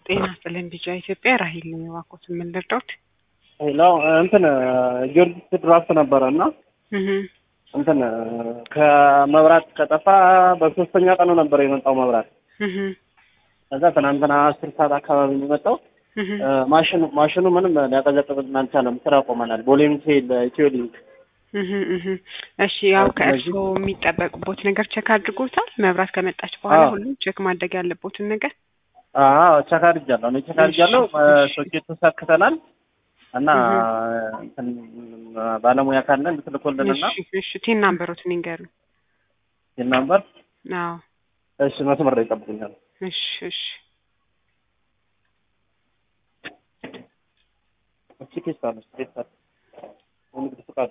ጤና ይስጥልኝ ቢጫ ኢትዮጵያ ራሂል ነኝ። እባክዎት ምን ልርዳዎት? ሄሎ እንትን ጊዮርጊስ ድራፍት ነበረ እና እህ እንትን ከመብራት ከጠፋ በሶስተኛ ቀኑ ነበር የመጣው መብራት። እህ ከዛ ትናንትና አስር ሰዓት አካባቢ ነው የመጣው። እህ ማሽኑ ማሽኑ ምንም ሊያቀዘቅዝልን አልቻለም። ስራ ቆመናል። ቦሌም ሴል ኢትዮ ሊንክ እህ እህ እሺ ያው ከእርስዎ የሚጠበቅቦት ነገር ቸክ አድርጎታል? መብራት ከመጣች በኋላ አዎ። ሁሉም ቸክ ማድረግ ያለቦትን ነገር አዎ ቸክ አድርጊያለሁ። እኔ ቸክ አድርጊያለሁ። እሺ። ሶኬቱ ሰክተናል እና እንትን ባለሙያ ካለ እንድትልኮልንና እሺ እሺ ቲን ናምበሮትን ይንገሩኝ። ይህን ነበር። አዎ እሺ መስመር ላይ ይጠብቁኛል። እሺ እሺ እቺ ኬስ አለች ኬስ አለች ንግድ ፍቃድ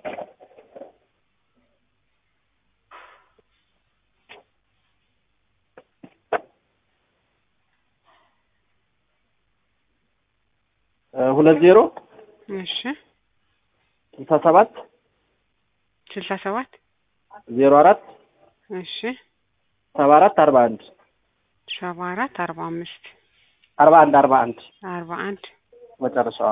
እ ሁለት ዜሮ እሺ ስልሳ ሰባት ስልሳ ሰባት ዜሮ አራት እሺ ሰባ አራት አርባ አንድ ሰባ አራት አርባ አምስት አርባ አንድ አርባ አንድ አርባ አንድ መጨረሻዋ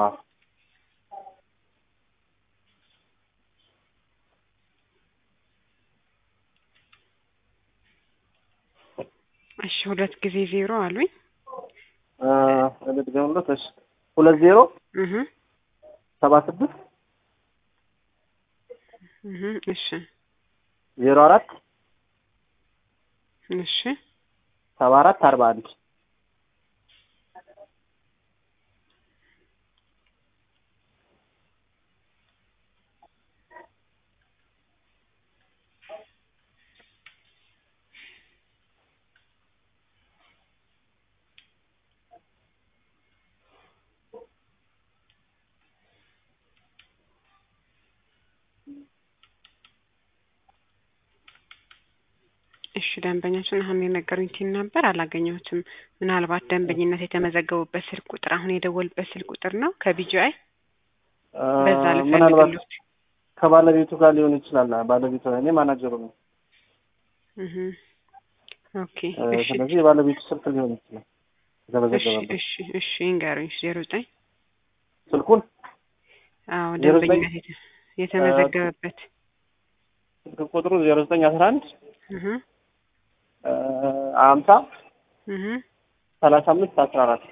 እሺ ሁለት ጊዜ ዜሮ አሉኝ። እ ልድገምለት። እሺ ሁለት ዜሮ እህ ሰባ ስድስት እህ እሺ ዜሮ አራት እሺ ሰባ አራት አርባ አንድ እሺ ደንበኛችን አሁን የነገሩኝ ቲን ነበር አላገኘሁትም። ምናልባት ደንበኝነት የተመዘገቡበት ስልክ ቁጥር አሁን የደወሉበት ስልክ ቁጥር ነው ከቢጂአይ እ በዛ ምናልባት ልፈልግሎት። ከባለቤቱ ጋር ሊሆን ይችላል። ባለቤቱ እኔ ማናጀሩ ነው። እህ ኦኬ እ እሺ ስለዚህ የባለቤቱ ስልክ ሊሆን ይችላል እሺ የተመዘገበበት እሺ እሺ ይንገሩኝ። ዜሮ ዘጠኝ ስልኩን አዎ ዜሮ ዘጠኝ ደንበኝነት የተ- የተመዘገበበት ስልክ ቁጥሩ ዜሮ ዘጠኝ አስራ አንድ እህ ሀምሳ እህ ሰላሳ አምስት አስራ አራት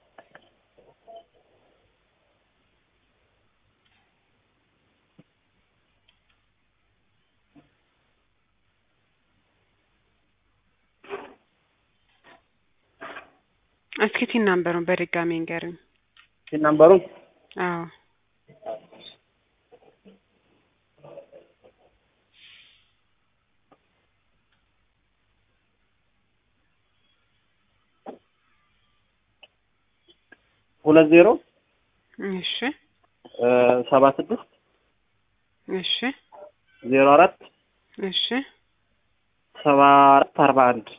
እስኪ ቲን ናምበሩን በድጋሚ ይንገሩኝ። ይህ ናምበሩን አዎ ሁለት ዜሮ እሺ ሰባ ስድስት እሺ ዜሮ አራት እሺ ሰባ አራት አርባ አንድ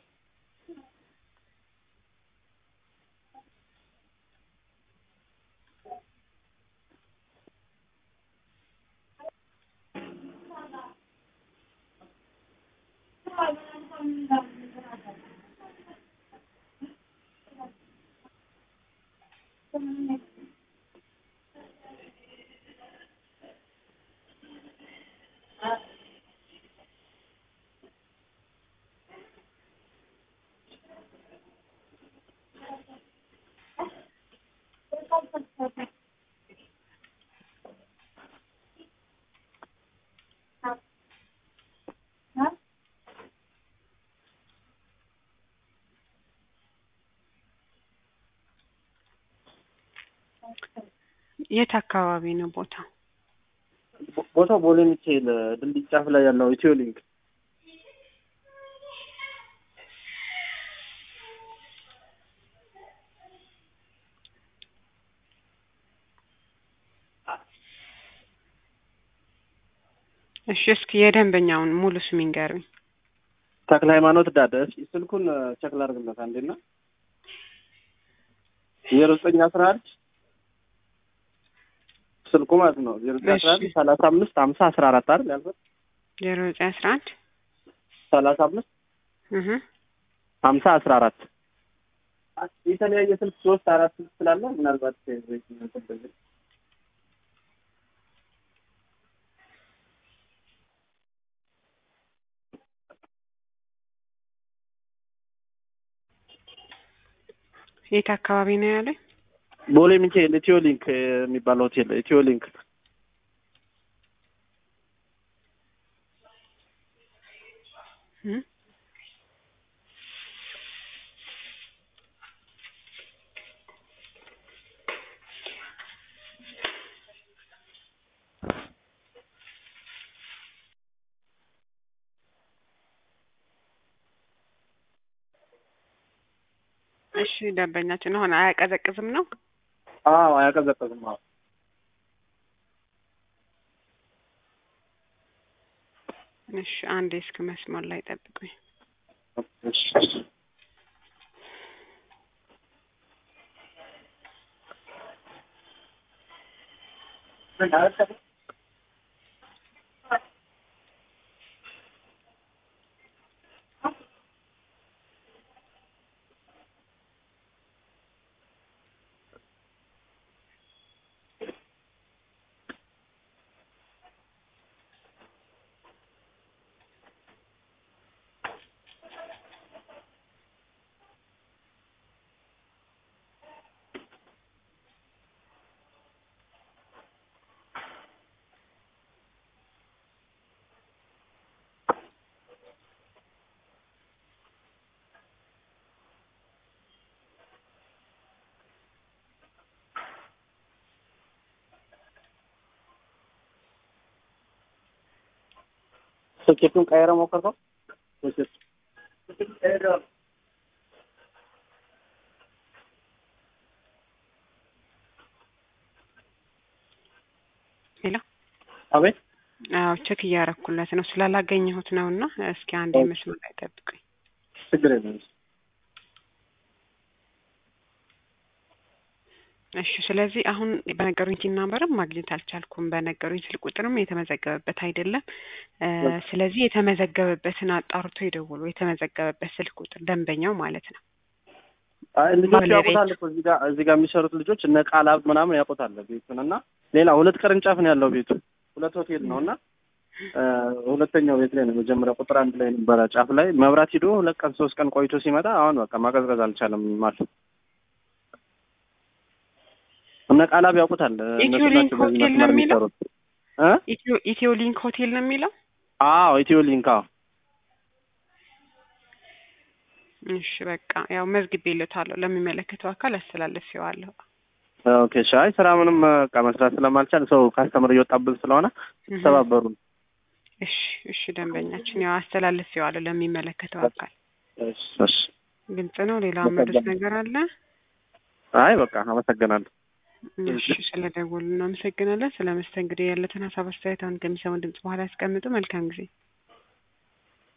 የት አካባቢ ነው ቦታው? ቦታው ቦሌ ሚካኤል ድልድይ ጫፍ ላይ ያለው ኢትዮ ሊንክ እሺ እስኪ የደንበኛውን ሙሉ ስም ይንገሩኝ። ተክለ ሃይማኖት ዳደ እስኪ ስልኩን ቸክ ላድርግለት አንዴና ዜሮ ዘጠኝ አስራ አንድ ስልኩ ማለት ነው ዜሮ ዘጠኝ አስራ አንድ እሺ። ሰላሳ አምስት ሀምሳ አስራ አራት አይደል ያልኩት ዜሮ ዘጠኝ አስራ አንድ ሰላሳ አምስት እህ ሀምሳ አስራ አራት የተለያየ ስልክ ሶስት አራት ስልክ ስላለ ምናልባት የት አካባቢ ነው ያለኝ? ቦሌ ሚካኤል ኢትዮ ሊንክ የሚባለው ሆቴል ኢትዮ ሊንክ እም? እሺ ደንበኛችን አሁን አያቀዘቅዝም ነው? አዎ አያቀዘቅዝም። አዎ እሺ አንዴ እስክ መስመር ላይ ጠብቁኝ። እሺ ሶኬቱን ቀይረ ሞከርከው? ሶኬት ሄሎ አቤት አዎ ቼክ እያረኩለት ነው ስላላገኘሁት ነው እና እስኪ አንዴ መስመር ላይ ጠብቁኝ። ችግር የለም። እሺ ስለዚህ አሁን በነገሩኝ ቲን ናምበርም ማግኘት አልቻልኩም። በነገሩኝ ስልክ ቁጥርም የተመዘገበበት አይደለም። እ ስለዚህ የተመዘገበበትን አጣርቶ ይደውሉ። የተመዘገበበት ስልክ ቁጥር ደንበኛው ማለት ነው። አይ ልጆች ባለቤት። ያውቁታል እኮ እዚህ ጋር እዚህ ጋር የሚሰሩት ልጆች እነ ቃላብ ምናምን ያውቁታል ቤቱን እና ሌላ ሁለት ቅርንጫፍ ነው ያለው ቤቱ ሁለት ሆቴል ነው እና እ ሁለተኛው ቤት ላይ ነው መጀመሪያ ቁጥር አንድ ላይ ነበረ ጫፍ ላይ መብራት ሂዶ ሁለት ቀን ሶስት ቀን ቆይቶ ሲመጣ አሁን በቃ ማቀዝቀዝ አልቻለም ማለት እነ ቃላብ ያውቁታል እነሱ ኢትዮ ሊንክ ናቸው በዚህ ሆቴል ነው መስመር የሚለው? የሚሰሩት እ ኢትዮ ኢትዮ ሊንክ ሆቴል ነው የሚለው? አዎ ኢትዮ ሊንክ አዎ እሺ በቃ ያው መዝግቤለታለሁ ለሚመለከተው አካል አስተላልፌዋለሁ። ኦኬ እሺ አይ ስራ ምንም በቃ መስራት ስለማልቻል ሰው ካስተምር እየወጣብን ስለሆነ እህ። ተባበሩ እሺ እሺ ደንበኛችን ያው አስተላልፌዋለሁ ለሚመለከተው አካል። እሺ እሺ ግልጽ ነው። ሌላ መዱስ ነገር አለ? አይ በቃ አመሰግናለሁ እሺ ስለደወሉ እናመሰግናለን። ስለ መስተንግዶ ያለትን ሀሳብ አስተያየት አሁን ከሚሰሙ ድምጽ በኋላ ያስቀምጡ። መልካም ጊዜ